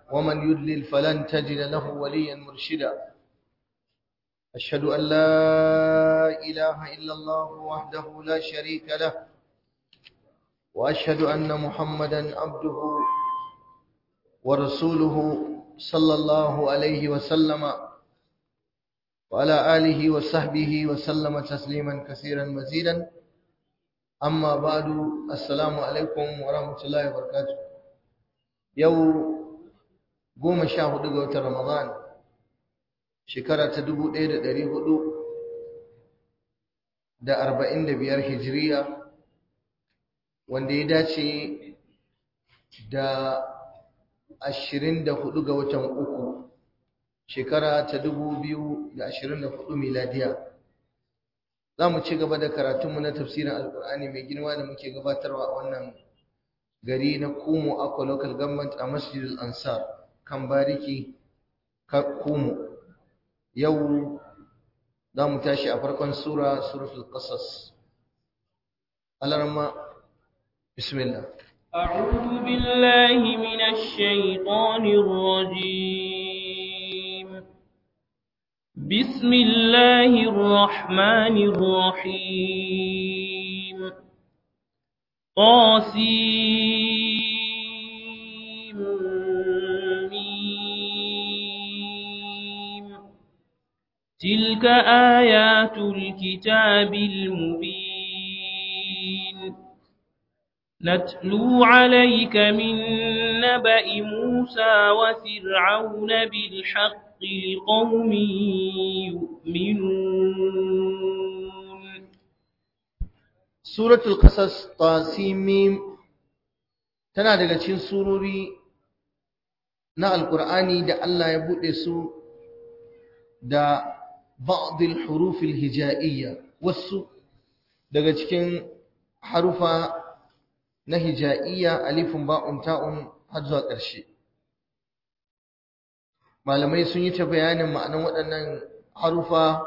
ومن يدلل فلن تجد له وليا مرشدا أشهد أن لا إله إلا الله وحده لا شريك له وأشهد أن محمدا عبده ورسوله صلى الله عليه وسلم وعلى آله وصحبه وسلم تسليما كثيرا مزيدا أما بعد السلام عليكم ورحمة الله وبركاته يوم goma sha hudu ga watan Ramadan shekara ta dubu ɗaya da ɗari hudu da arba'in da biyar hijiriya wanda ya dace da ashirin da hudu ga watan uku shekara ta dubu biyu da ashirin da hudu miladiya za mu ci gaba da karatunmu na tafsirin alkur'ani mai girma da muke gabatarwa a wannan gari na kumo akwa local government a masjidul ansar kan bariki kumu yau za mu tashi a farkon sura suratul qasas alarma bismillah أعوذ بالله من الشيطان الرجيم بسم الله الرحمن الرحيم قاسم تلك آيات الكتاب المبين نتلو عليك من نبأ موسى وفرعون بالحق لقوم يؤمنون سورة القصص طاسيم tana daga cikin surori na alkur'ani da Allah ya buɗe su da بعض الحروف الهجائية wasu daga cikin harufa na hija'iyya alifun ba'un ta'un har zuwa ƙarshe malamai sun yi ta bayanin ma'anan waɗannan harufa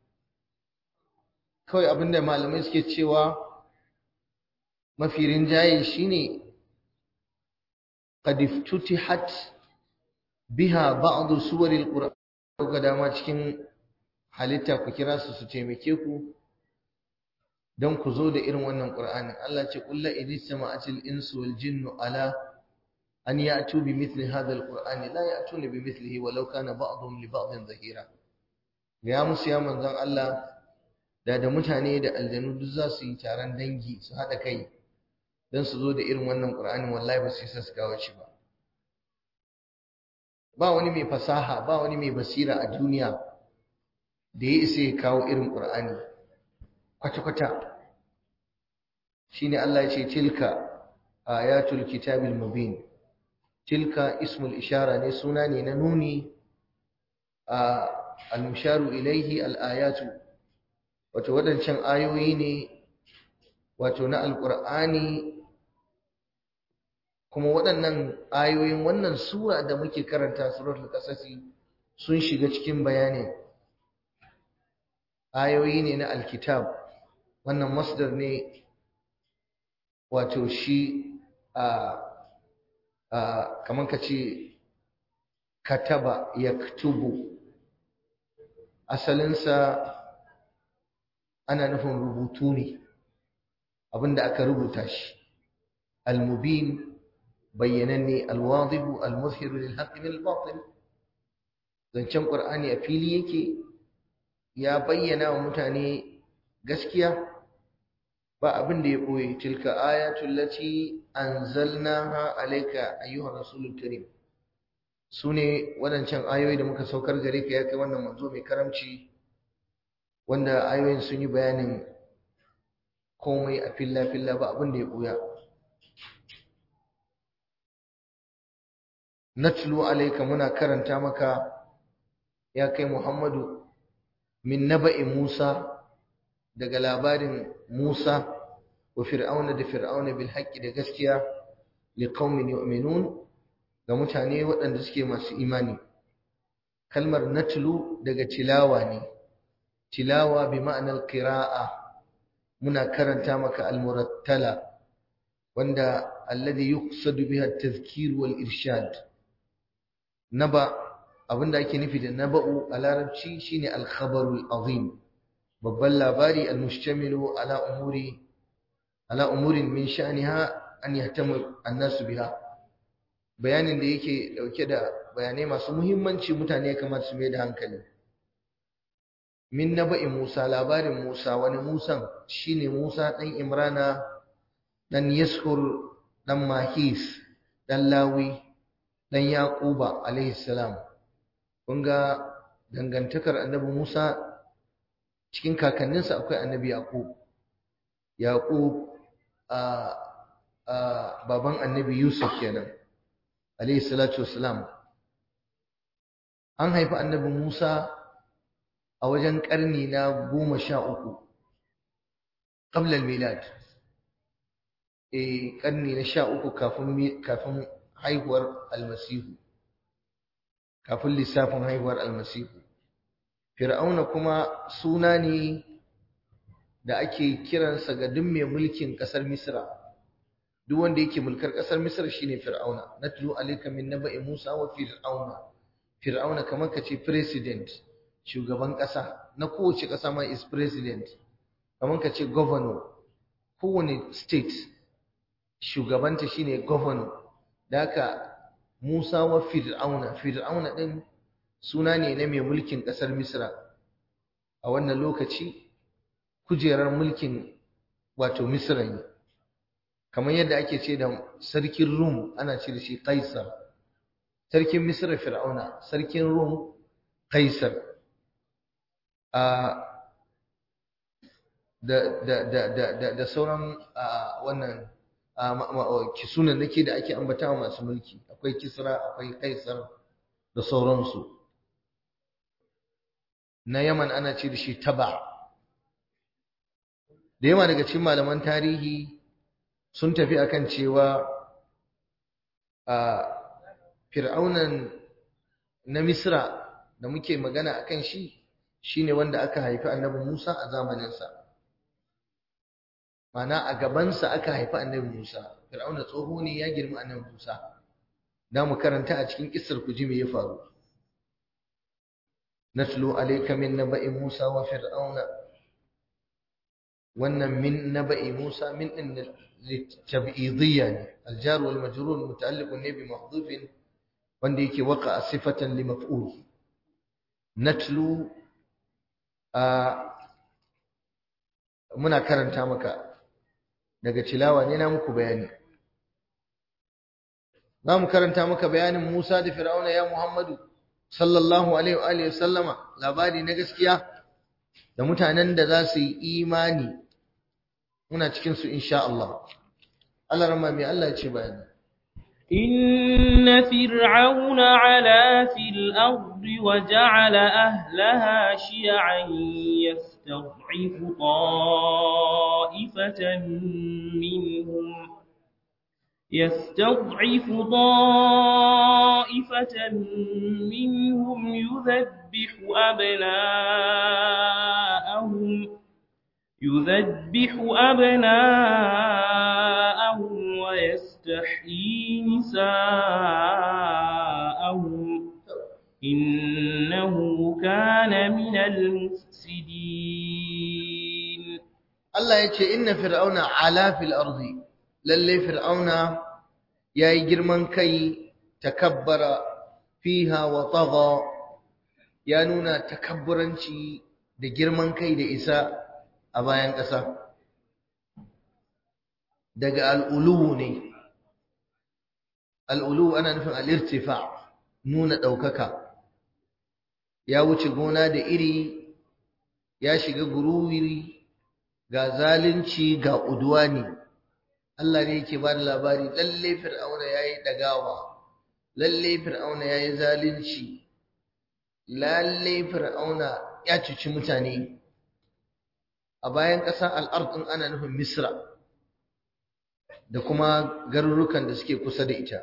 kawai abinda malamai suke cewa mafi rinjaye shine qad iftutihat biha ba'd suwaril qur'an ga dama cikin halitta ku kira su su taimake ku don ku zo da irin wannan Qur'anin Allah ce kullu idistama'atil insu wal jinnu ala an ya'tu bi mithli hadha al-Qur'ani la ya'tuna bi mithlihi walau kana ba'dhum li ba'dhin zahira ya musu ya manzon Allah da da mutane da aljanu duk za su yi taron dangi su hada kai don su zo da irin wannan Qur'anin wallahi ba su yi su kawo shi ba ba wani mai fasaha ba wani mai basira a duniya da ya isa ya kawo irin ƙur'ani kwata-kwata shi ne Allah ya ce tilka ayatul kitabil mubin tilka ismul ishara ne suna ne na nuni a al-musharu ilaihi al-ayatu wato waɗancan ayoyi ne wato na alƙur'ani kuma waɗannan ayoyin wannan sura da muke karanta suratul qasasi sun shiga cikin bayanin ayoyi ne na alkitab wannan masdar ne wato shi a kamar ka ce kataba yaktubu asalinsa ana nufin rubutu ne abinda aka rubuta shi almubin bayyananne alwadihu almuzhiru lil haqqi min al-batil zancen qur'ani a fili yake ya bayyana wa mutane gaskiya ba abin da ya ɓoye tilka ayatul lati anzalnaha alayka ayyuhar rasulul karim sune wadancan ayoyi da muka saukar gare ka ya kai wannan manzo mai karamci wanda ayoyin sun yi bayanin komai a filla filla ba abin da ya ɓoya natlu alayka muna karanta maka ya kai muhammadu min naba'i Musa daga labarin Musa wa fir'auna da fir'auna bil haqqi da gaskiya li qaumin yu'minun ga mutane waɗanda suke masu imani kalmar natlu daga tilawa ne tilawa bi ma'anar qira'a muna karanta maka al-murattala wanda alladhi yuqsadu biha at-tadhkir wal irshad naba abinda ake nufi da naba'u a larabci shine al-khabarul azim babban labari al-mushtamilu ala umuri ala umurin min sha'niha an yahtamu an-nasu biha bayanin da yake dauke da bayanai masu muhimmanci mutane ya kamata su mai da hankali min naba'i Musa labarin Musa wani Musan shine Musa dan Imrana dan Yashur dan Mahis dan Lawi dan Yaquba alaihi salam kun ga dangantakar annabi Musa cikin kakanninsa akwai annabi Yaqub Yaqub a a baban annabi Yusuf kenan alaihi salatu wassalam an haifi annabi Musa a wajen ƙarni na goma sha uku ƙablar milad e ƙarni na sha uku kafin haihuwar almasihu kafin lissafin haihuwar almasihu fir'auna kuma suna ne da ake kiransa ga duk mai mulkin ƙasar misra duk wanda yake mulkar ƙasar misra shine fir'auna natlu alayka min naba'i musa wa fir'auna fir'auna kamar ka ce president shugaban ƙasa na kowace ƙasa ma is president kamar ka ce governor kowane state shugabanta shine governor da haka Musa wa Fir'auna Fir'auna din suna ne na mai mulkin ƙasar Misra a wannan lokaci kujerar mulkin wato Misra ne kamar yadda ake ce da sarkin Rum ana ce da shi Kaisar sarkin Misra Fir'auna sarkin Rum Kaisar da sauran wannan kisunan nake da ake ambata masu mulki akwai kisra akwai kaisar da sauransu na yaman ana ce da shi taba da yawa daga cikin malaman tarihi sun tafi akan cewa a fir'aunan na misra da muke magana akan shi shine wanda aka haifi annabi Musa a zamaninsa mana a gabansa aka haifi annabi Musa Fir'auna tsoho ne ya girma annabi Musa da mu karanta a cikin kissar ku ji me ya faru natlu alayka min naba'i Musa wa fir'auna wannan min naba'i Musa min din litab'idiyya ne aljar wal majrur muta'alliqun ne bi mahdhufin wanda yake waqa'a sifatan li maf'ul natlu muna karanta maka daga tilawa ne na muku bayani za mu karanta maka bayanin Musa da Fir'auna ya Muhammadu sallallahu alaihi wa alihi sallama labari na gaskiya da mutanen da za su yi imani muna cikin su insha Allah Allah rama mai Allah ya ce bayani إن فرعون علا في الأرض وجعل أهلها شيعا يستضعف طائفة منهم يستضعف طائفة منهم يذبح أبناءهم يذبح أبناءهم ويستحيي نساءهم إنه كان من المفسدين الله يتشي إن فرعون علا في الأرض للي فرعون يا جرمان كي تكبر فيها وطغى يا نونا تكبرنشي da girman kai da isa a bayan ƙasa daga al'ulu ne al'ulu ana nufin al'irtifa nuna ɗaukaka ya wuce gona da iri ya shiga guruwiri ga zalunci ga udwani Allah ne yake ba da labari lalle fir'auna ya yi ɗagawa lalle fir'auna ya yi zalunci lalle fir'auna ya cuci mutane a bayan ƙasa al'ardun ana nufin misra da kuma garurukan da suke kusa da ita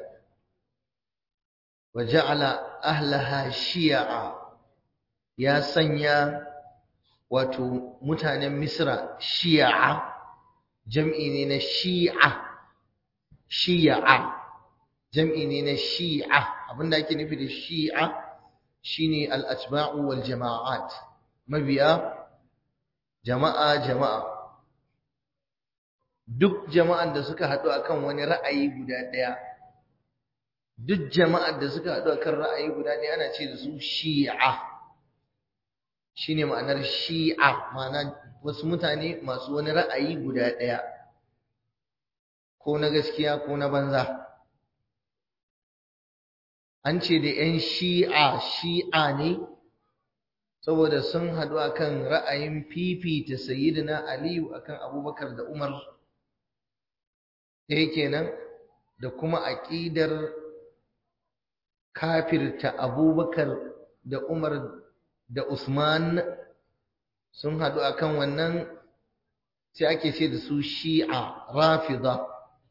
wa ja'ala ahlaha shi'a ya sanya wato mutanen misra shi'a jam'i ne na shi'a shi'a jam'i ne na shi'a abinda ake nufi da shi'a shine al-atba'u wal jama'at mabiya jama'a jama'a duk jama'an da suka haɗu akan wani ra'ayi guda ɗaya duk jama'ar da suka haɗu akan ra'ayi guda ɗaya ana ce da su shi'a shine ma'anar shi'a ma'ana wasu mutane masu wani ra'ayi guda ɗaya ko na gaskiya ko na banza an ce da 'yan shi'a shi'a ne saboda sun haɗu akan ra'ayin fifita sayyidina aliyu akan abubakar da umar ɗaya kenan da kuma aƙidar kafirta abubakar da umar da usman sun haɗu akan wannan sai ake ce da su shi'a rafida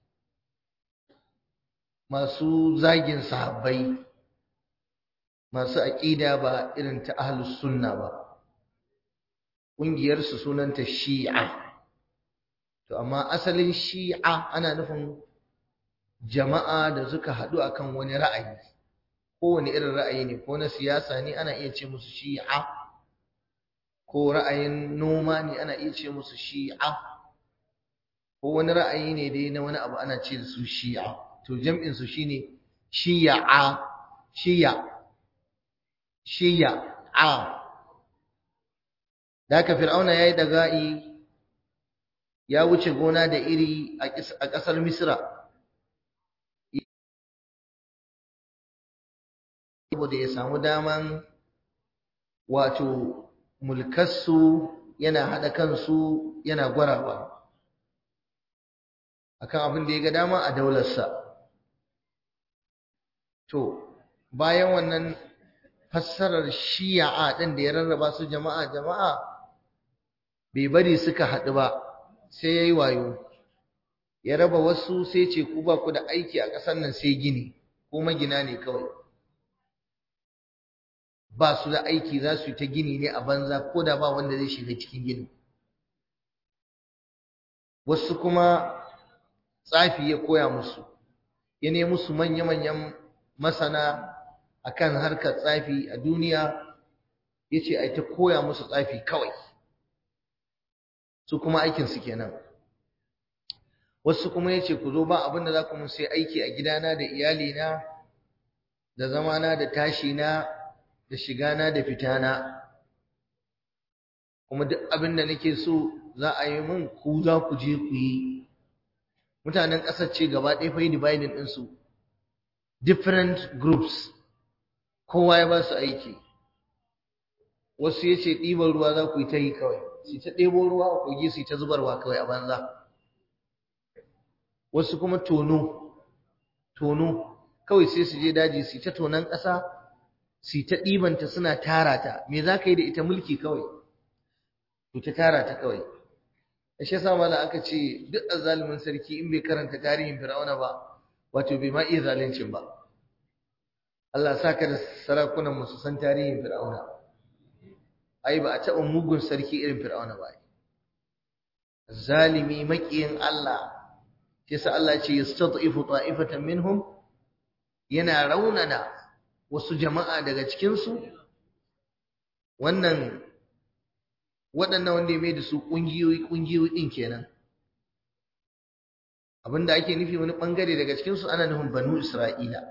masu zagin sahabbai masu aƙida ba irin ta ahlus sunna ba ƙungiyarsu sunanta shi'a to amma asalin shi'a ana nufin jama'a da suka haɗu akan wani ra'ayi kowane irin ra'ayi ne ko na siyasa ne ana iya ce musu shi'a ko ra'ayin noma ne ana iya ce musu shi'a ko wani ra'ayi ne dai na wani abu ana ce da su shi'a to jam'in su shine shi'a shi'a shi'a da haka fir'auna yayi daga'i ya wuce gona da iri a ƙasar misra saboda ya samu daman wato mulkarsu yana haɗa kansu yana gwarawa akan abin da ya ga dama a daularsa to bayan wannan fassarar shi'a ɗin da ya rarraba su jama'a jama'a bai bari suka haɗu ba sai ya yi wayo ya raba wasu sai ce ku ba ku da aiki a ƙasar nan sai gini ko magina ne kawai ba su da aiki za su yi ta gini ne a banza ko da ba wanda zai shiga cikin gini wasu kuma tsafi ya koya musu ya nemi musu manya-manyan masana akan harkar tsafi a duniya ya ce a ta koya musu tsafi kawai su kuma aikinsu kenan wasu kuma ya ce ku zo ba abin da za ku mun sai aiki a gidana da iyalina da zamana da tashina da shigana da fitana kuma duk abin da nake so za a yi min ku za ku je ku yi mutanen ƙasar ce gaba ɗaya fa yi dividing ɗinsu different groups kowa ya ba su aiki wasu ya ce ɗiban ruwa za ku yi ta yi kawai su ta ɗebo ruwa a kogi su ta zubarwa kawai a banza wasu kuma tono tono kawai sai su je daji su ta tonon ƙasa su ta ɗibanta suna tara ta me za ka yi da ita mulki kawai su ta tara ta kawai a shi yasa mala aka ce duk azzalumin sarki in bai karanta tarihin fir'auna ba wato bai ma iya zaluncin ba Allah sa ka da sarakunan mu su san tarihin fir'auna ai ba a taɓa mugun sarki irin fir'auna ba zalimi maƙiyin Allah yasa Allah ce yastad'ifu ta'ifatan minhum yana raunana wasu jama'a daga cikin su wannan waɗannan wanda ya mai da su ƙungiyoyi ƙungiyoyi ɗin kenan abinda ake nufi wani ɓangare daga cikin su ana nufin banu Isra'ila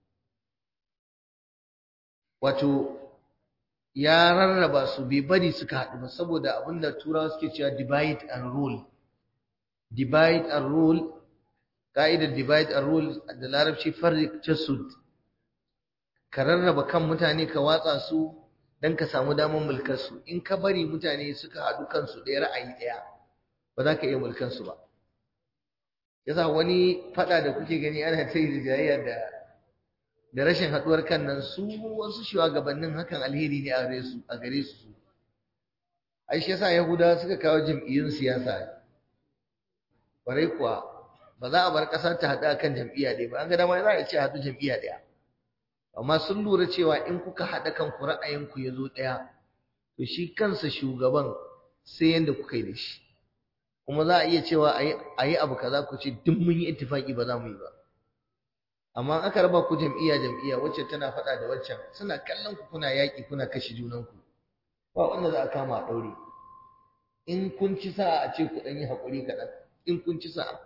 wato ya rarraba su bai bari suka haɗu ba saboda abinda turawa suke cewa divide and rule divide and rule ka'idar divide and rule da larabci farrik tasud ka rarraba kan mutane ka watsa su don ka samu damar mulkar su in ka bari mutane suka haɗu kansu ɗaya ra'ayi ɗaya ba za ka iya mulkar su ba yasa wani faɗa da kuke gani ana ta yi jayayya da da rashin haɗuwar kan nan su wasu shugabannin hakan alheri ne a gare su a gare su ai shi yasa yahudawa suka kawo jam'iyyun siyasa kwarai kuwa ba za a bar ƙasa ta haɗu kan jam'iyya ɗaya ba an ga dama za a ce haɗu jam'iyya ɗaya amma sun lura cewa in kuka haɗa kanku ra'ayinku ya zo ɗaya to shi kansa shugaban sai yanda kuka yi da shi kuma za a iya cewa a yi abu kaza ku ce duk mun yi ittifaki ba za mu yi ba amma aka raba ku jam'iyya jam'iyya wacce tana faɗa da waccan suna kallon ku kuna yaƙi kuna kashe junanku ba wanda za a kama a ɗaure in kun ci sa'a a ce ku ɗan yi haƙuri kaɗan in kun ci sa'a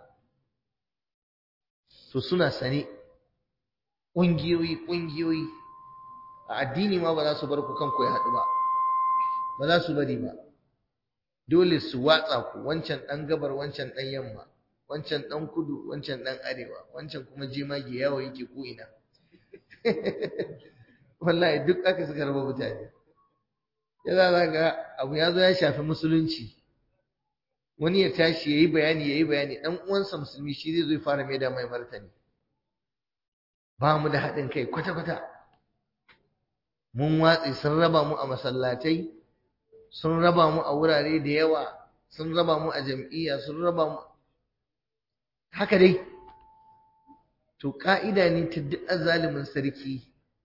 to suna sane ƙungiyoyi ƙungiyoyi a addini ma ba za su bar ku kanku ya haɗu ba ba za su bari ba dole su watsa ku wancan ɗan gabar wancan ɗan yamma wancan ɗan kudu wancan ɗan arewa wancan kuma jemage yawo yake ko ina wallahi duk aka suka raba mutane ya za ga abu ya zo ya shafi musulunci wani ya tashi ya yi bayani ya yi bayani ɗan uwansa musulmi shi zai zo ya fara mai da mai martani ba mu da haɗin kai kwata-kwata mun watsi sun raba mu a masallatai sun raba mu a wurare da yawa sun raba mu a jam'iyya sun raba mu haka dai to ka'ida ne ta duk zalimin sarki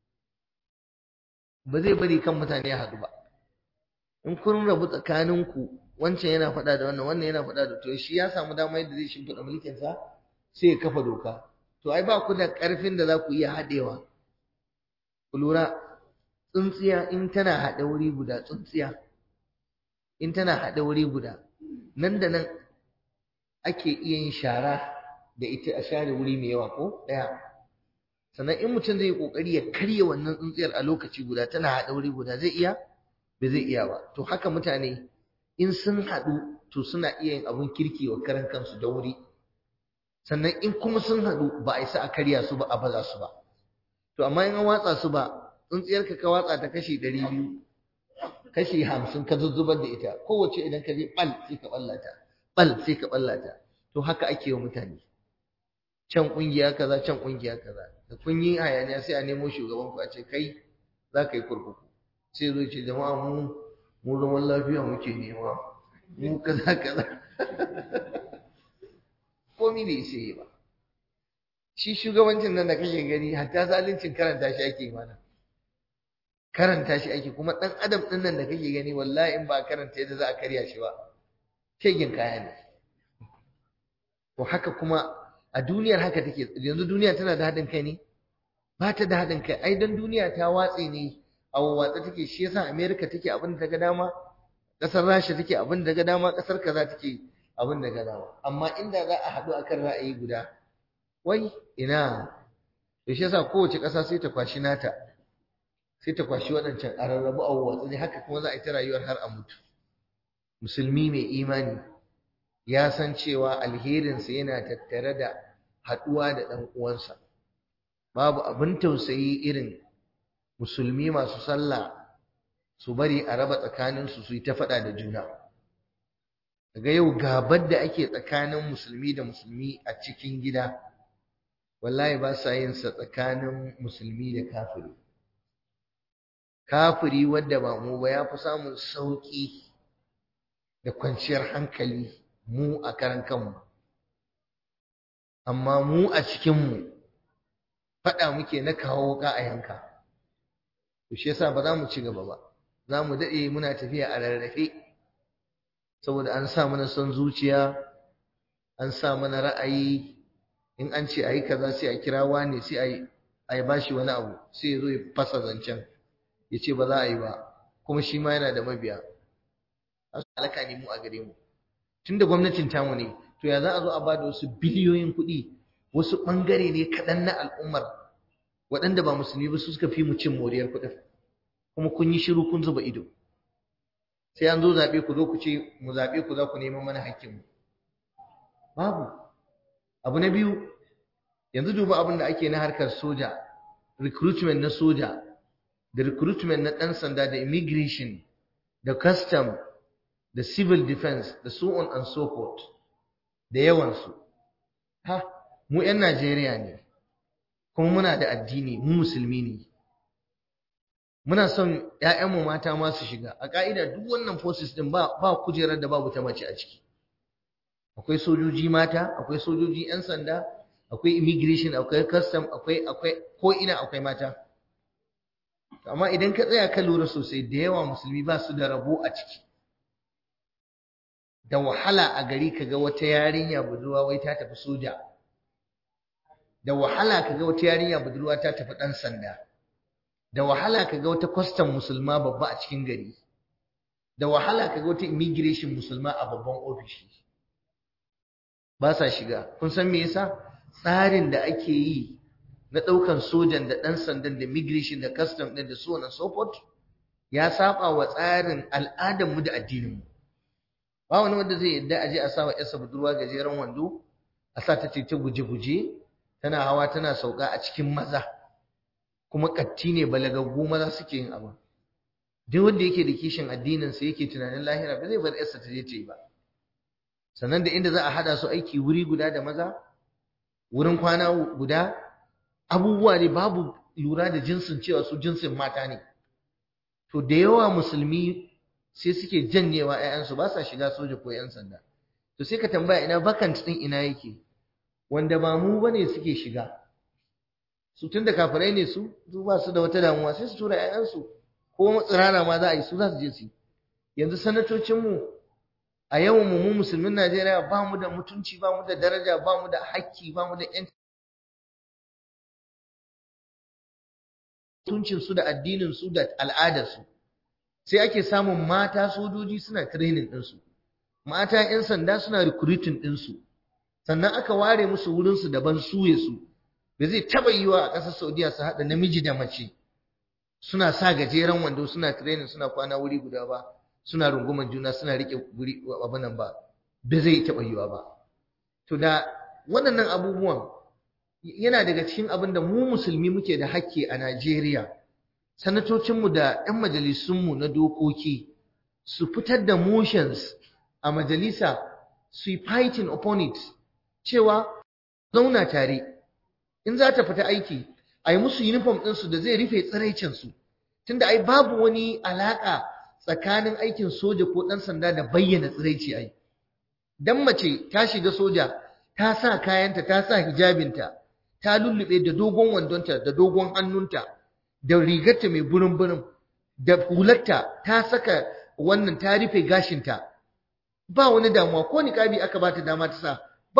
ba zai bari kan mutane ya haɗu ba in kun rabu tsakaninku wancan yana faɗa da wannan wannan yana faɗa da to shi ya samu dama yadda zai shimfiɗa mulkinsa sai ya kafa doka to ai ba ku da ƙarfin da za ku iya haɗewa ku lura tsuntsiya in tana haɗe wuri guda tsuntsiya in tana haɗe wuri guda nan da nan ake iya yin shara da ita a share wuri mai yawa ko ɗaya sannan in mutum zai yi ƙoƙari ya karya wannan tsuntsiyar a lokaci guda tana haɗe wuri guda zai iya ba zai iya ba to haka mutane in sun haɗu to suna iya yin abin kirki wa karan kansu da wuri sannan in kuma sun haɗu ba a isa a karya su ba a baza su ba to amma in an watsa su ba tsuntsiyarka ka watsa ta kashi ɗari biyu kashi hamsin ka zuzzubar da ita kowace idan ka je ɓal sai ka ɓallata ɓal sai ka ɓallata to haka ake wa mutane can ƙungiya kaza can ƙungiya kaza da kun yi hayaniya sai a nemo shugaban ku a ce kai za ka yi kurkuku sai zo ce jama'a mu mu zaman lafiya muke nema mu kaza kaza komi bai sai ba shi shugabancin nan da kake gani hatta zalincin karanta shi ake mana karanta shi ake kuma dan adam din nan da kake gani wallahi in ba karanta yadda za a karya shi ba kegin kaya ne to haka kuma a duniyar haka take yanzu duniya tana da haɗin kai ne ba ta da haɗin kai ai don duniya ta watse ne a watsa take shi yasa america take abin da ta ga dama ƙasar rasha take abin da ga dama ƙasar kaza take abin da ga dama amma inda za a haɗu akan ra'ayi guda wai ina to shi yasa kowace ƙasa sai ta kwashi nata sai ta kwashi waɗancan a rarrabu a watsa ne haka kuma za a yi ta rayuwar har a mutu musulmi mai imani ya san cewa alherinsa yana tattare da haɗuwa da ɗan uwansa babu abin tausayi irin musulmi masu sallah su bari a raba tsakaninsu su yi ta faɗa da juna daga yau gabar da ake tsakanin musulmi da musulmi a cikin gida wallahi ba sa yin sa tsakanin musulmi da kafiri kafiri wadda ba mu ba ya fi samun sauƙi da kwanciyar hankali mu a karan kanmu amma mu a cikinmu faɗa muke na kawo wuƙa a yanka to shi yasa ba za mu ci gaba ba za mu daɗe muna tafiya a rarrafe saboda an sa mana son zuciya an sa mana ra'ayi in an ce a yi kaza sai a kira wani sai a yi bashi wani abu sai ya zo ya fasa zancen ya ce ba za a yi ba kuma shi ma yana da mabiya a su alaka ne mu a gare mu tun da gwamnatin tamu ne to ya za a zo a ba da wasu biliyoyin kuɗi wasu ɓangare ne kaɗan na al'ummar waɗanda ba musulmi ba su suka fi mu cin moriyar kuɗin kuma kun yi shiru kun zuba ido sai an zo zaɓe ku zo ku ce mu zaɓe ku za ku neman mana hakkinmu babu abu na biyu yanzu duba abin da ake na harkar soja recruitment na soja da recruitment na ɗan sanda da immigration da custom da civil defense da so on and so forth da yawansu ha mu 'yan Najeriya ne kuma muna da addini mu musulmi ne muna son ‘ya'yanmu mata ma su shiga a ƙa'ida duk wannan forces ɗin ba, ba kujerar da babu ta mace a ciki akwai sojoji mata akwai sojoji 'yan sanda akwai immigration akwai custom akwai akwai ko ina akwai mata amma idan ka tsaya ka lura sosai da yawa musulmi ba su da rabo a ciki da wahala a gari ka ga wata yarinya budurwa wai ta tafi soja da wahala kaga wata yarinya budurwa ta tafi dan sanda da wahala kaga wata custom musulma babba a cikin gari da wahala kaga wata immigration musulma a babban ofishi ba sa shiga kun san me yasa tsarin da ake yi na ɗaukan sojan da ɗan sandan da immigration da custom ɗin da so on and so forth ya saba wa tsarin al'adarmu da addininmu ba wani wanda zai yadda aje a sawa yarsa budurwa gajeren wando a sa ta ta guje-guje tana hawa tana sauka a cikin maza kuma katti ne balagaggu maza suke yin abu duk wanda yake da kishin addinin sa yake tunanin lahira ba zai bar yarsa ta je ta yi ba sannan da inda za a hada su aiki wuri guda da maza wurin kwana guda abubuwa ne babu lura da jinsin cewa su jinsin mata ne to da yawa musulmi sai suke janyewa ƴaƴansu ba sa shiga soja ko ƴan sanda to sai ka tambaya ina vacant din ina yake wanda ba mu bane suke shiga su tunda kafirai ne su su ba su da wata damuwa sai su tura ƴaƴansu ko tsirara ma za a yi su za su je su yanzu sanatocin mu a yawan mu mu musulmin Najeriya ba mu da mutunci ba mu da daraja ba mu da hakki ba mu da ƴanci mutuncinsu da addininsu da al'adarsu sai ake samun mata sojoji suna training ɗinsu mata 'yan sanda suna recruiting ɗinsu sannan aka ware musu wurinsu daban suye su da zai taɓa yiwa a ƙasar saudiya su haɗa namiji da mace suna sa gajeren wando suna training suna kwana wuri guda ba suna runguman juna suna riƙe wuri abin nan ba ba zai taɓa yiwa ba to da waɗannan abubuwan yana daga cikin abin da mu musulmi muke da hakki a Najeriya sanatocinmu da 'yan majalisunmu na dokoki su fitar da motions a majalisa su yi fighting upon it cewa zauna tare in za ta fita aiki a yi musu uniform ɗinsu da zai rufe tsiraicinsu tunda ai babu wani alaƙa tsakanin aikin soja ko ɗan sanda da bayyana tsiraici ai dan mace ta shiga soja ta sa kayanta ta sa hijabinta ta lullube da dogon wandonta da dogon hannunta da rigarta mai burin-burin da hularta ta saka wannan ta rufe gashinta ba wani damuwa ko niqabi aka bata dama ta sa ba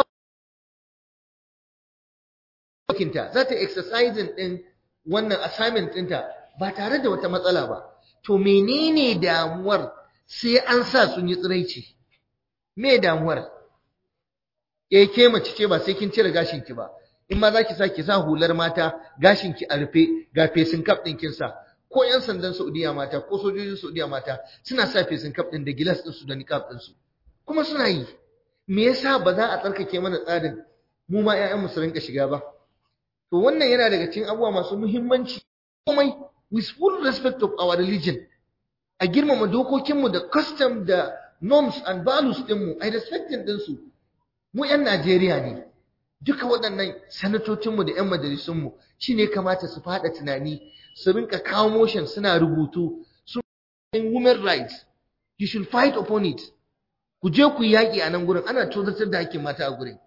kinta za ta exercising din wannan assignment ɗinta ba tare da wata matsala ba to menene damuwar sai an sa sun yi tsiraici me damuwar eh ke mace ce ba sai kin cire gashinki ba in ma za ki sa ki sa hular mata gashin ki a rufe ga fesin kaf ɗin kin sa ko yan sandan Saudiya mata ko sojojin Saudiya mata suna sa fesin kaf ɗin da gilas ɗin su da niqab ɗin su kuma suna yi me yasa ba za a tsarkake mana tsarin mu ma ƴaƴan mu su rinka shiga ba to wannan yana daga cikin abubuwa masu muhimmanci komai with full respect of our religion a girmama dokokinmu da custom da norms and values ɗinmu a respecting ɗinsu mu 'yan Najeriya ne duka waɗannan sanatocinmu da 'yan majalisunmu shi ne kamata su faɗa tunani su rinka kawo motion suna rubutu su women rights you should fight upon it ku je ku yaƙi a nan gurin ana tozartar da hakkin mata a gurin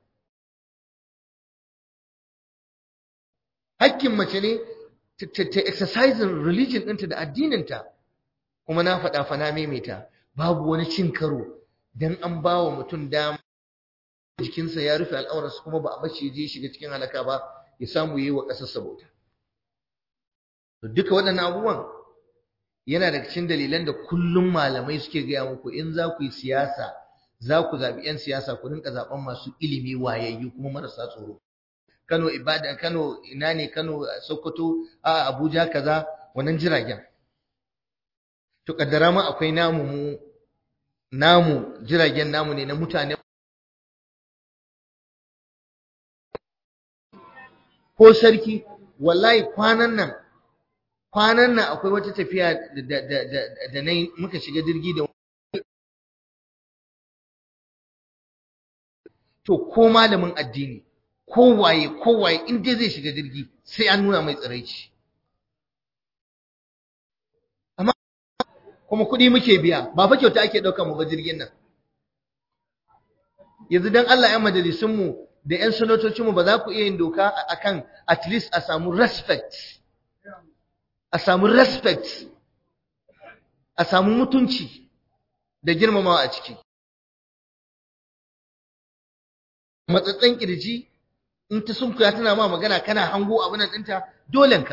hakkin mace ne ta exercising religion ɗinta da addininta kuma na faɗa fa na maimaita babu wani cin karo dan an ba wa mutum dama jikinsa ya rufe al'aurarsa kuma ba a bace je shiga cikin halaka ba ya samu yi wa ƙasar sabota to duka waɗannan abubuwan yana daga cikin dalilan da kullum malamai suke gaya muku in za ku yi siyasa za ku zaɓi 'yan siyasa ku rinka zaɓen masu ilimi wayayyu kuma marasa tsoro Kano Ibadan Kano ina ne Kano Sokoto a Abuja kaza wannan jiragen to kaddara ma akwai namu mu namu jiragen namu ne na mutane ko sarki wallahi kwanan nan kwanan nan akwai wata tafiya da da da da nayi muka shiga jirgi da to ko malamin addini kowaye kowaye in dai zai shiga jirgi sai an nuna mai tsiraici amma kuma kuɗi muke biya ba fa kyauta ake ɗauka mu ba jirgin nan yanzu dan Allah ƴan majalisun mu da ƴan sanatocin mu ba za ku iya yin doka akan at least a samu respect a samu respect a samu mutunci da girmamawa a ciki matsatsen kirji in ta sunkuya tana ma magana kana hango abin nan ɗinta dolenka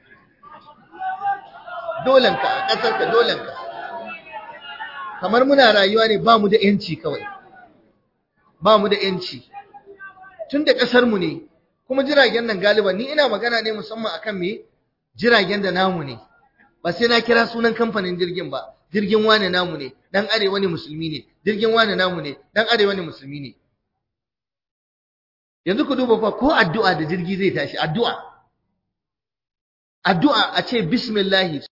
dolenka a ƙasarka dolenka kamar muna rayuwa ne ba mu da ‘yanci kawai ba mu da ‘yanci tun da ƙasarmu ne kuma jiragen nan galiban ni ina magana ne musamman akan me jiragen da namu ne ba sai na kira sunan kamfanin jirgin ba jirgin wane namu ne dan arewa ne musulmi ne jirgin wane namu ne dan arewa ne musulmi ne yanzu ku duba fa ko addu'a da jirgi zai tashi addu'a addu'a a ce bismillah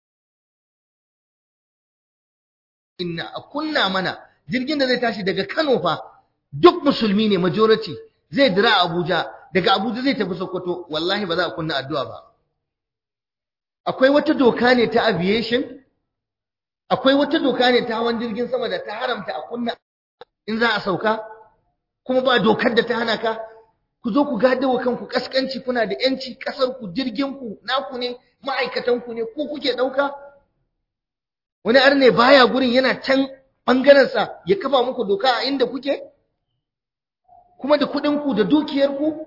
inna a kunna mana jirgin da zai tashi daga Kano fa duk musulmi ne majority zai dira Abuja daga Abuja zai tafi Sokoto wallahi ba za a kunna addu'a ba akwai wata doka ne ta aviation akwai wata doka ne ta hawan jirgin sama da ta haramta a kunna in za a sauka kuma ba dokar da ta hana ka ku zo ku gadawa kanku kaskanci kuna da yanci kasar ku jirgin ku naku ne ma'aikatan ku ne ko kuke dauka wani arne baya gurin yana can bangaren sa ya kafa muku doka a inda kuke kuma da kuɗin ku da dukiyar ku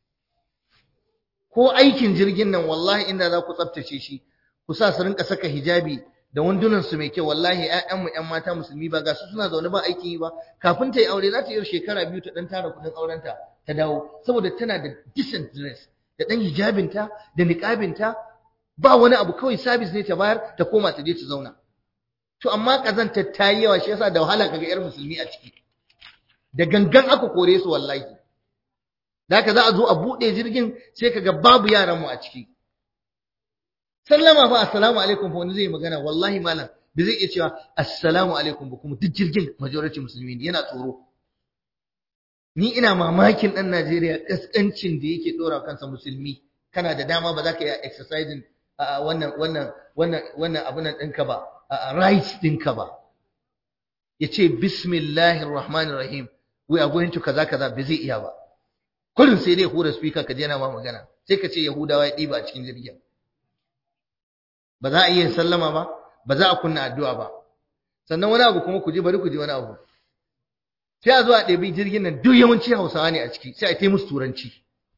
ko aikin jirgin nan wallahi inda za ku tsaftace shi ku sa su rinka saka hijabi da wandunan su mai kyau wallahi ƴaƴan mu ƴan mata musulmi ba ga su suna zaune ba aikin yi ba kafin ta yi aure za ta yi shekara biyu ta dan tara kuɗin aurenta ta dawo saboda tana da decent dress da dan hijabinta da niqabinta ba wani abu kawai service ne ta bayar ta koma ta je ta zauna to amma kazanta ta yi yawa shi yasa da wahala kaga ƴar musulmi a ciki da gangan aka kore su wallahi da haka za a zo a buɗe jirgin sai kaga babu yaran mu a ciki sallama fa assalamu alaikum fa wani zai magana wallahi malam bai zai iya cewa assalamu alaikum ba kuma duk jirgin majority musulmi ne yana tsoro ni ina mamakin dan Najeriya kaskancin da yake dora kansa musulmi kana da dama ba za ka yi exercising wannan wannan wannan wannan abun nan ɗinka ba rights ɗinka ba yace bismillahir rahmanir rahim we are going to kaza kaza bai zai iya ba kullum sai dai hura speaker ka je na ma magana sai ka ce yahudawa ya ɗiba a cikin jirgin ba za a iya sallama ba ba za a kunna addu'a ba sannan wani abu kuma ku ji bari ku ji wani abu sai a zo a ɗabi jirgin nan duk yawanci hausawa ne a ciki sai a kai musu turanci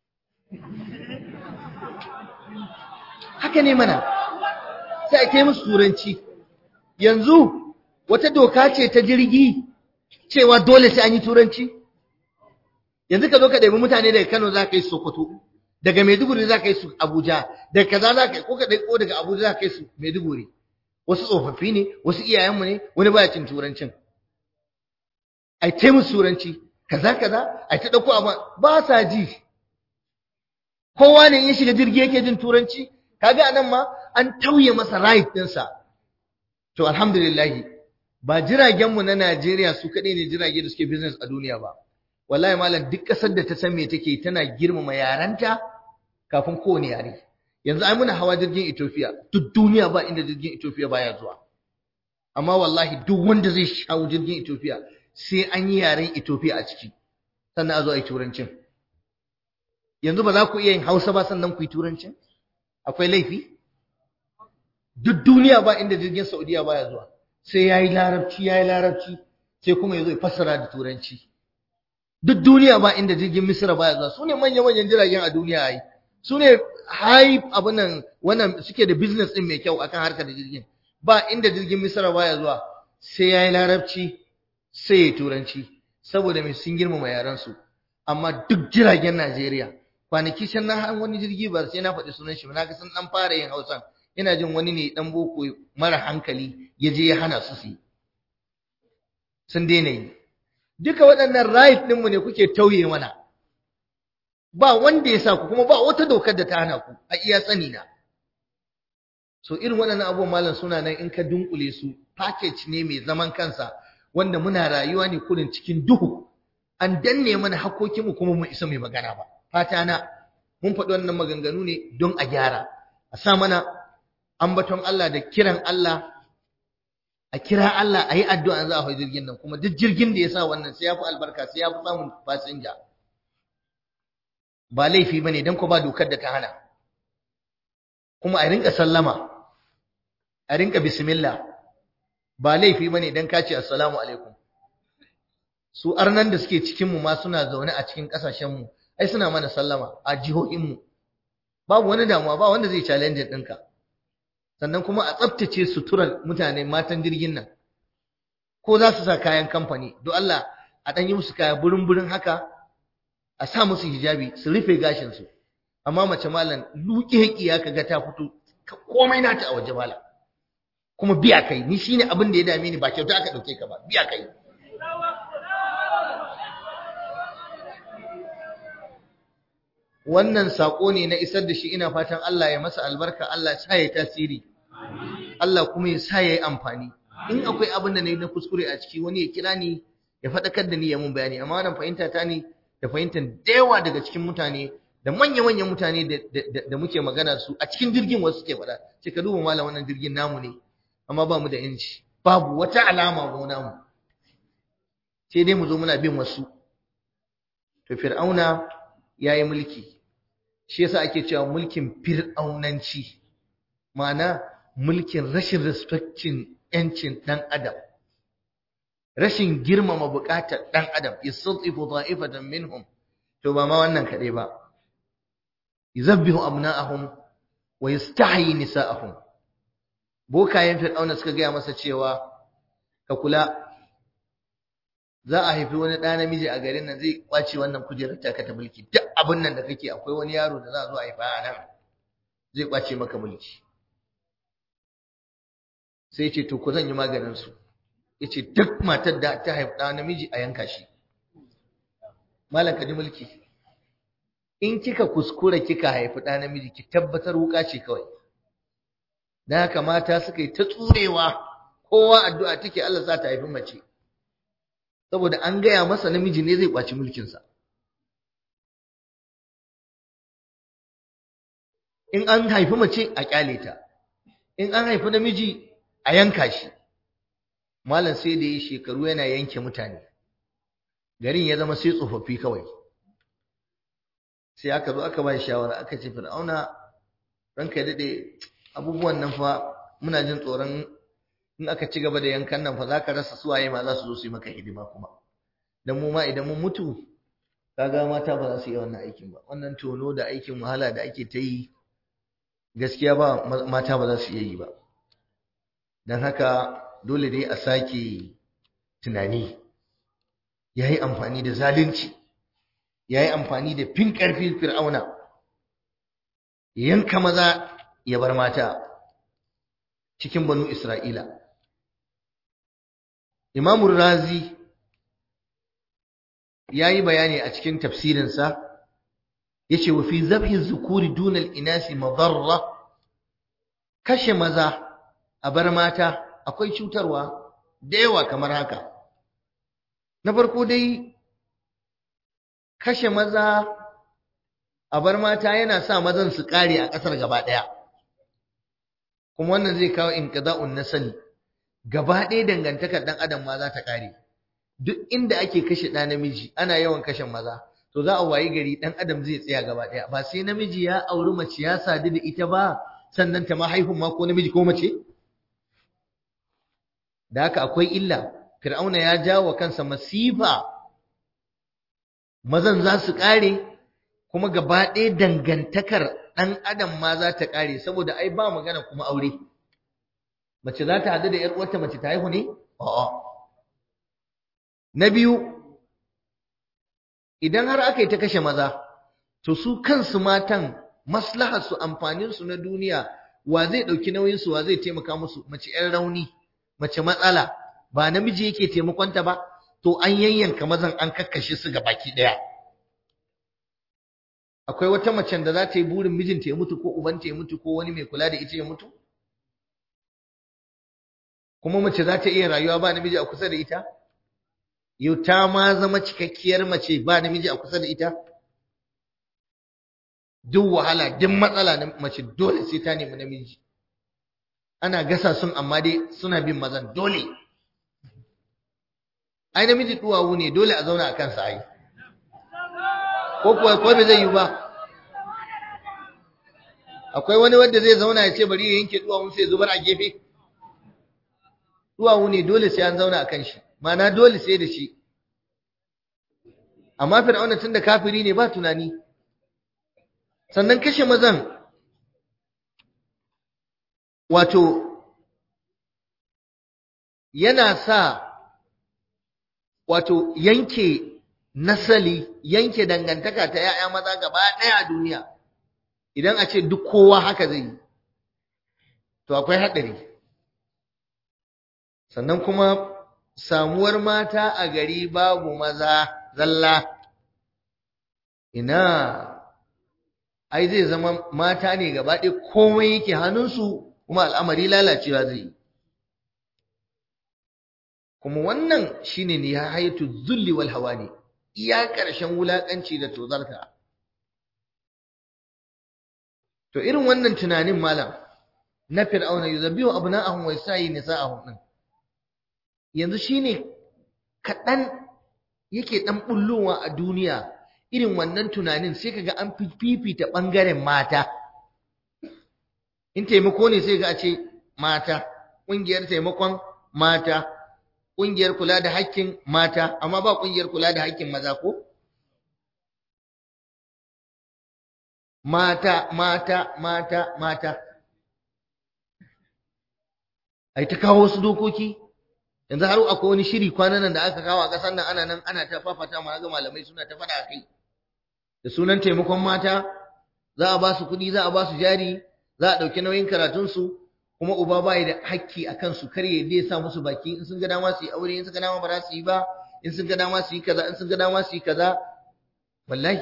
haka ne mana sai a kai musu turanci yanzu wata doka ce ta jirgi cewa dole sai an yi turanci yanzu ka zo ka ɗabi mutane daga Kano za ka yi Sokoto daga Maiduguri za ka yi su Abuja daga kaza za ka yi ko ka ɗauko daga Abuja za ka yi su Maiduguri wasu tsofaffi ne wasu iyayenmu ne wani baya cin turancin ai ta musu turanci kaza kaza ai ta ɗauko amma ba sa ji kowa ne ya shiga jirgi yake jin turanci kaga anan ma an tauye masa right ɗinsa to alhamdulillah ba jiragenmu na Najeriya su kaɗai ne jirage da suke business a duniya ba wallahi malam duk ƙasar da ta san me take tana girmama yaranta kafin kowane yare yanzu ai muna hawa jirgin Ethiopia duk duniya ba inda jirgin Ethiopia baya zuwa amma wallahi duk wanda zai shawo jirgin Ethiopia sai an yi yaren Ethiopia a ciki sannan a zo a yi turancin yanzu ba za ku iya yin Hausa ba sannan ku yi turancin akwai laifi duk duniya ba inda jirgin Saudiya baya zuwa sai yayi larabci yayi larabci sai kuma yazo ya fassara da turanci duk duniya ba inda jirgin Misra baya zuwa sune manyan manyan jiragen a duniya ai sune high abun nan wannan suke da business din mai kyau akan harkar da jirgin ba inda jirgin Misra baya zuwa sai yayi larabci sai ya turanci saboda mai sun girmama yaran su amma duk jiragen Najeriya kwanaki can na wani jirgi ba sai na faɗi sunan shi ba na ga sun dan fara yin Hausan ina jin wani ne dan boko mara hankali ya je ya hana su su sun daina yi duka waɗannan right ɗinmu ne kuke tauye mana ba wanda ya sa ku kuma ba wata dokar da ta hana ku a iya sani na so irin waɗannan abubuwan malam suna nan in ka dunkule su package ne mai zaman kansa wanda muna rayuwa ne kurin cikin duhu an danne mana hakokinmu kuma mu isa mai magana ba fata na mun faɗi wannan maganganu ne don a gyara a sa mana ambaton Allah da kiran Allah a kira Allah a yi addu'a za a hau jirgin nan kuma duk jirgin da ya sa wannan sai ya fi albarka sai ya fi samun fasinja ba laifi ba ne don ku ba dokar da ta hana kuma a rinka sallama a rinka bismillah ba laifi ba ne don ka ce assalamu alaikum su arnan da suke cikinmu ma suna zaune a cikin ƙasashenmu ai suna mana sallama a jihohinmu babu wani damuwa ba wanda zai challenge ɗinka sannan kuma a tsaftace suturar mutane matan jirgin nan ko za su sa kayan kamfani don Allah a ɗan yi musu kaya burin-burin haka a sa musu hijabi su rufe gashinsu amma mace malam luƙe ya ka ga ta fito komai nata a waje malam kuma biya kai ni shine abin da ya dame ni ba kyauta aka ɗauke ka ba biya kai wannan sako ne na isar da shi ina fatan Allah ya masa albarka Allah ya sa ya tasiri Allah kuma ya sa ya yi amfani in akwai abin da na yi na kuskure a ciki wani ya kira ni ya faɗakar da ni ya mun bayani amma wannan fahimta ta ne da fahimtar da yawa daga cikin mutane da manya-manyan mutane da muke magana su a cikin jirgin wasu suke faɗa ce ka duba malam wannan jirgin namu ne amma ba mu da yanci babu wata alama mu namu sai dai mu zo muna bin wasu to fir'auna ya yi mulki shi yasa ake cewa mulkin fir'aunanci ma'ana mulkin rashin respectin yancin dan adam rashin girmama bukatar dan adam yastatifu dha'ifatan minhum to ba ma wannan kade ba yuzabbihu abna'ahum wa yastahyi nisa'ahum bokayen fir'auna suka gaya masa cewa ka kula za a haifi wani ɗa namiji a garin nan zai kwace wannan kujerar taka ta mulki duk abin nan da kake akwai wani yaro da za a zo a haifa a nan zai kwace maka mulki sai ce to ku zan yi maganin su yace duk matar da ta haifi ɗa namiji a yanka shi malam ka ji mulki in kika kuskura kika haifi ɗa namiji ki tabbatar wuka ce kawai dan haka mata suka yi ta tsurewa kowa addu'a take Allah za ta haifi mace saboda an gaya masa namiji ne zai kwaci mulkinsa in an haifi mace a kyale ta in an haifi namiji a yanka shi malam sai da yi shekaru yana yanke mutane garin ya zama sai tsofaffi kawai sai aka zo aka ba shawara aka ce fir'auna ranka ya daɗe abubuwan nan fa muna jin tsoron in aka ci gaba da yankan nan fa za ka rasa suwaye ma za su zo su yi maka hidima kuma dan mu ma idan mun mutu kaga mata ba za su yi wannan aikin ba wannan tono da aikin wahala da ake ta yi gaskiya ba mata ba za su iya yi ba dan haka dole dai a sake tunani ya yi amfani da zalunci ya yi amfani da fin ƙarfi fir'auna yanka maza ya bar mata cikin banu isra'ila Imam Razi yayi bayani a cikin tafsirinsa yace wa fi zabhi zukuri dunal inasi madarra kashe maza a bar mata akwai cutarwa da yawa kamar haka na farko dai kashe maza a bar mata yana sa mazan su kare a ƙasar gaba ɗaya kuma wannan zai kawo inqida'un nasali gaba ɗaya dangantakar ɗan adam ma za ta ƙare duk inda ake kashe ɗa namiji ana yawan kashe maza to za a wayi gari ɗan adam zai tsaya gaba ɗaya ba sai namiji ya auri mace ya sadu da ita ba sannan ta ma haihun ma ko namiji ko mace da haka akwai illa fir'auna ya jawo kansa masifa mazan za su ƙare kuma gaba ɗaya dangantakar ɗan adam ma za ta ƙare saboda ai ba magana kuma aure mace za ta hadu da ‘yar uwarta mace ta haihu ne? A'a. Na biyu, idan har aka yi ta kashe maza, to su kansu matan maslaharsu amfaninsu na duniya wa zai ɗauki nauyinsu wa zai taimaka musu mace ‘yan rauni, mace matsala, ba namiji yake taimakonta ba, to an yayyanka mazan an kakkashe su ga baki ɗaya. Akwai wata macen da za ta yi burin mijinta ya mutu ko ubanta ya mutu ko wani mai kula da ita ya mutu? kuma mace za ta iya rayuwa ba namiji a kusa da ita yau ta ma zama cikakkiyar mace ba namiji a kusa da ita duk wahala duk matsala na mace dole sai ta nemi namiji ana gasa sun amma dai suna bin mazan dole ai namiji duwawu ne dole a zauna a kansa ai ko kuwa ko bai zai yi ba akwai wani wanda zai zauna ya ce bari ya yanke duwawun sai zubar a gefe duwawu ne dole sai an zauna a kan shi mana dole sai da shi amma fir'auna tun da kafiri ne ba tunani sannan kashe mazan wato yana sa wato yanke nasali yanke dangantaka ta ‘ya'ya maza gaba ɗaya a duniya idan a ce duk kowa haka zai yi to akwai haɗari sannan kuma samuwar mata a gari babu maza zalla ina ai zai zama mata ne gaba ɗaya komai yake hannunsu kuma al'amari lalacewa zai yi kuma wannan shine ne ya haitu zulli wal hawani iya ƙarshen wulaƙanci da tozarta to irin wannan tunanin malam na fir'auna yuzabbihu abna'ahum wa yasayi nisa'ahum din yanzu shine kaɗan yake ɗan bullowa a duniya irin wannan tunanin sai kaga an fifita ɓangaren mata in taimako ne sai ga a ce mata ƙungiyar taimakon mata ƙungiyar kula da haƙƙin mata amma ba ƙungiyar kula da haƙƙin maza ko mata mata mata mata ai ta kawo wasu dokoki yanzu har akwai wani shiri kwanan nan da aka kawo a ƙasar nan ana nan ana ta fafata ma ga malamai suna ta faɗa kai da sunan taimakon mata za a ba su kuɗi za a ba su jari za a ɗauki nauyin karatunsu kuma uba ba da hakki a kansu kar ya dai sa musu baki in sun ga dama su yi aure in sun ga dama ba za su yi ba in sun ga dama su yi kaza in sun ga dama su yi kaza wallahi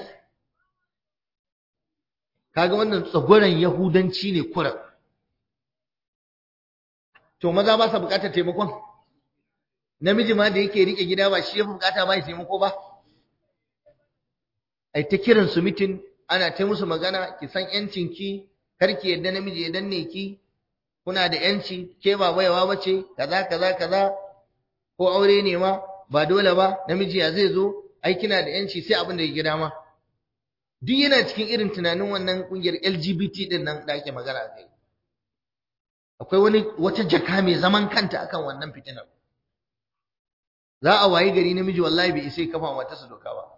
kaga wannan tsagoran yahudanci ne kura to maza ba sa bukatar taimakon namiji ma da yake rike gida ba shi ya bukata ba ya taimako ba ai ta kiran su mitin ana ta musu magana ki san yancin ki kar ki yadda namiji ya danne ki kuna da yanci ke ba baiwa bace kaza kaza kaza ko aure ne ma ba dole ba namiji ya zai zo ai kina da yanci sai abin da ya gida ma duk yana cikin irin tunanin wannan kungiyar LGBT din nan da ake magana a kai akwai wani wata jaka mai zaman kanta akan wannan fitinar za a wayi gari namiji wallahi bai isa kafa matarsa doka ba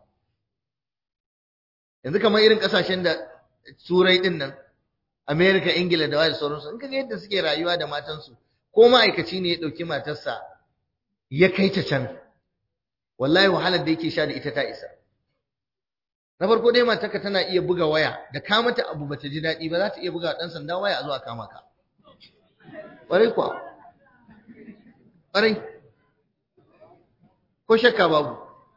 yanzu kamar irin kasashen da turai din nan Amerika, Ingila da wani sauransu, in kaga yadda suke rayuwa da matansu, ko ma'aikaci ne ya ɗauki matarsa ya kai ta can, wallahi wahalar da yake sha da ita ta isa. Na farko dai matarka tana iya buga waya, da ka mata abu bata ji daɗi ba za ta iya buga ɗan sanda waya a zuwa kama ka. Ƙwarai kuwa, ƙwarai, ko shakka babu.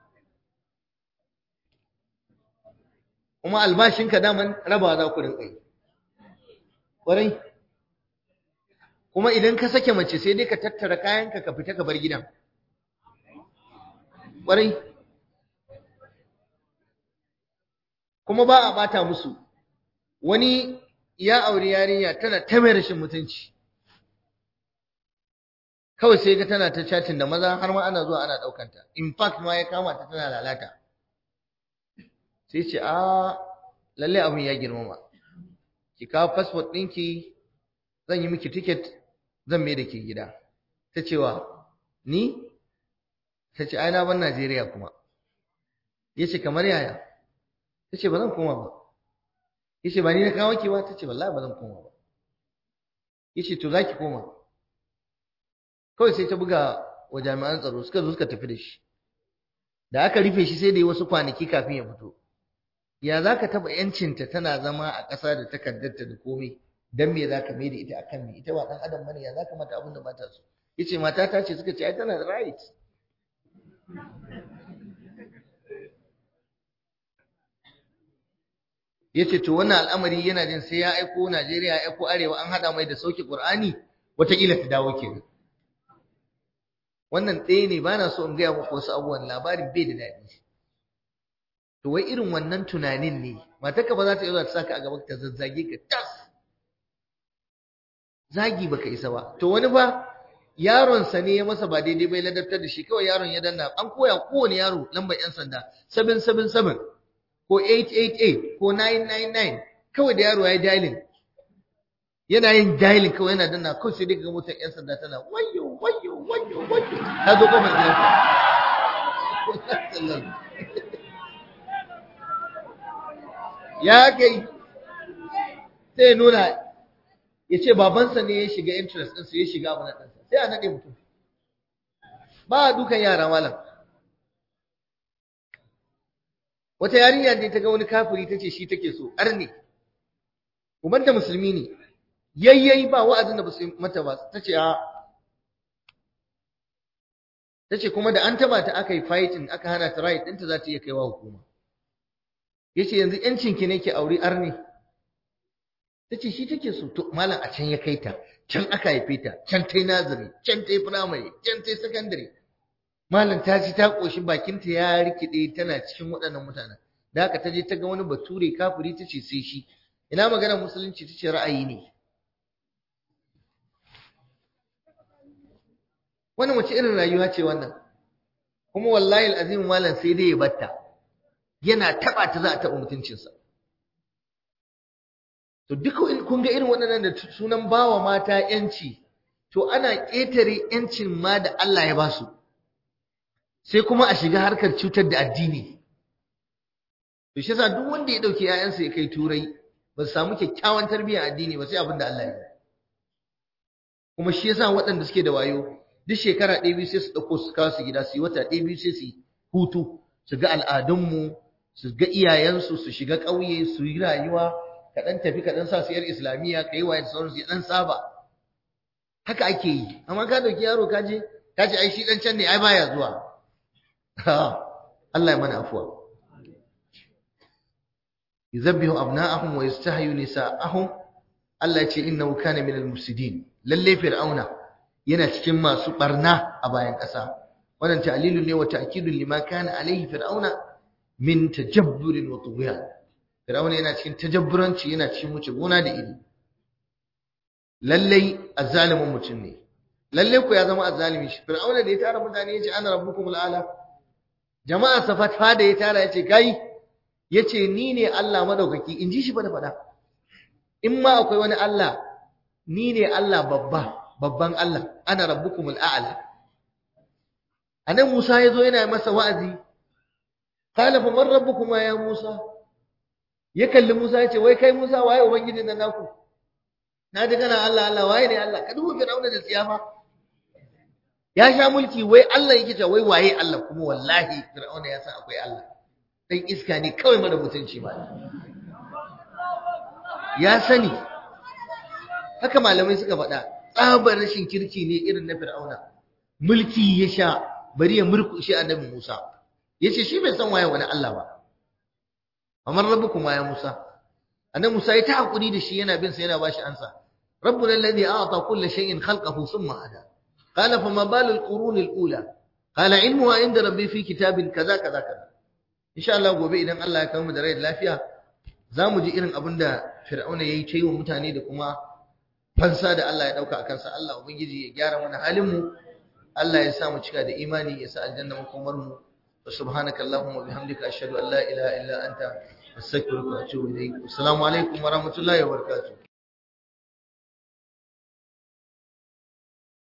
Kuma albashinka daman raba za ku rinƙa yi. Ƙwarai. Kuma idan ka sake mace sai dai ka tattara kayanka ka fita ka bar gidan. Ƙwarai. Kuma ba a ɓata musu. Wani ya auri yarinya tana ta mai rashin mutunci. Kawai sai ga tana ta chatting da maza har ma ana zuwa ana ɗaukanta. In fact ma ya kama ta tana lalata. Sai ce, "A, lalle abin ya girmama." ki kawo passport ɗinki zan yi miki ticket zan mai da ke gida ta cewa ni ta ce na ban Najeriya kuma ya ce kamar yaya ta ce ba zan koma ba ya ce ba ni na kawo ki ba ta ce wallahi ba zan koma ba ya ce to za ki koma kawai sai ta buga wa jami'an tsaro suka zo suka tafi da shi da aka rufe shi sai da yi wasu kwanaki kafin ya fito ya za ka taɓa ‘yancinta tana zama a ƙasa da takardarta da komai don me za ka mai da ita a kan me ita ba ɗan adam bane ya za ka mata abin da mata su ya ce mata ta ce suka ce ai tana da right ya ce to wannan al'amari yana jin sai ya aiko Najeriya ya aiko Arewa an haɗa mai da sauke Ƙur'ani wataƙila ta dawo kenan wannan ɗaya ne ba na so in gaya muku wasu abubuwan labarin bai da daɗi to wai irin wannan tunanin ne matarka ba za ta iya zuwa ta saka a gaba ta zazzage ka tas zagi baka isa ba to wani ba yaron sa ne ya masa ba daidai bai ladabtar da shi kawai yaron ya danna an koya kowane yaro lambar yan sanda 777 ko 888 ko 999 kawai da yaro ya yi dialing yana yin dialing kawai yana danna kawai sai dai ga motar yan sanda tana wayo wayo wayo wayo ta zo kofar gidansa ya kai sai ya nuna ya ce babansa ne ya shiga interest ɗinsa ya shiga abu na ɗansa sai a naɗe mutum ba a dukan yara malam wata yarinya ne ta ga wani kafiri ta ce shi take so arne ubanta musulmi ne yayyayi ba wa'azin da ba su mata ba ta ce a ta ce kuma da an taba ta aka yi fighting aka hana ta right ɗinta za ta iya kaiwa hukuma ya ce yanzu ‘yancinki ne ke auri arne ta ce shi take so to malam a can ya kai ta can aka haife ta can ta yi nazari can ta yi firamare can ta yi sakandare malam ta ci ta ƙoshi bakinta ya rikide tana cikin waɗannan mutanen da haka ta je ta ga wani bature kafiri ta ce sai shi ina maganar musulunci ta ce ra'ayi ne wannan wace irin rayuwa ce wannan kuma wallahi al'azim malam sai dai ya batta yana taba ta za a taba mutuncinsa to duka in kun ga irin waɗannan da sunan bawa mata yanci to ana ƙetare yancin ma da Allah ya basu sai kuma a shiga harkar cutar da addini to shi yasa duk wanda ya dauke ƴaƴansa ya kai turai ba su samu kyakkyawan tarbiyyar addini ba sai abin da Allah ya yi kuma shi yasa waɗanda suke da wayo duk shekara ɗaya biyu sai su ɗauko su kawo su gida su yi wata ɗaya biyu sai su yi hutu su ga al'adunmu su ga iyayensu su shiga ƙauye su yi rayuwa ka ɗan tafi ka ɗan sa su yar islamiyya ka yi waye da sauransu ya ɗan saba haka ake yi amma ka ɗauki yaro ka je ka ce ai shi ɗan can ne ai baya zuwa Allah ya mana afuwa yuzabbihu abna'ahum wa yastahyu nisa'ahum Allah ya ce innahu kana minal mufsidin lalle fir'auna yana cikin masu barna a bayan ƙasa wannan ta'lilun ne wa ta'kidun lima kana alaihi fir'auna min tajabburin wa tughyan fir'auna yana cikin tajabburanci yana cikin wuce gona da iri lalle azzalimin mutum ne lalle ku ya zama azzalimi shi fir'auna da ya tara mutane yace ana rabbukumul ala jama'a safat fada ya tara yace kai yace ni ne Allah madaukaki in ji shi ba da fada in ma akwai wani Allah ni ne Allah babba babban Allah ana rabbukumul a'la anan Musa yazo yana masa wa'azi qala fa man rabbukuma ya Musa ya kalli Musa yace wai kai Musa waye ubangijin nan naku na ji kana Allah Allah waye ne Allah ka duba Fir'auna da tsiyafa ya sha mulki wai Allah yake cewa wai waye Allah kuma wallahi Fir'auna ya san akwai Allah dan iska ne kawai mara mutunci ba ya sani haka malamai suka faɗa tsabar rashin kirki ne irin na fir'auna mulki ya sha bari ya murkushe annabi Musa yace shi bai san waye wani Allah ba amman rabbukum ya Musa annabi Musa ya ta hakuri da shi yana bin sa yana bashi ansa rabbuna alladhi a'ta kulli shay'in khalqahu thumma hada qala fama balul qurun al-ula qala ilmuha inda rabbi fi kitabin kaza kaza kaza insha Allah gobe idan Allah ya kawo mu da rai da lafiya zamu ji irin abin da fir'auna yayi ta yi wa mutane da kuma fansa da Allah ya dauka a kansa Allah ubangiji ya gyara mana halin mu Allah ya sa mu cika da imani ya sa aljanna makomar mu subhanaka allahumma bihamdika ashhadu an la ilaha illa anta astaghfiruka wa atubu ilayk assalamu alaikum wa rahmatullahi wa barakatuh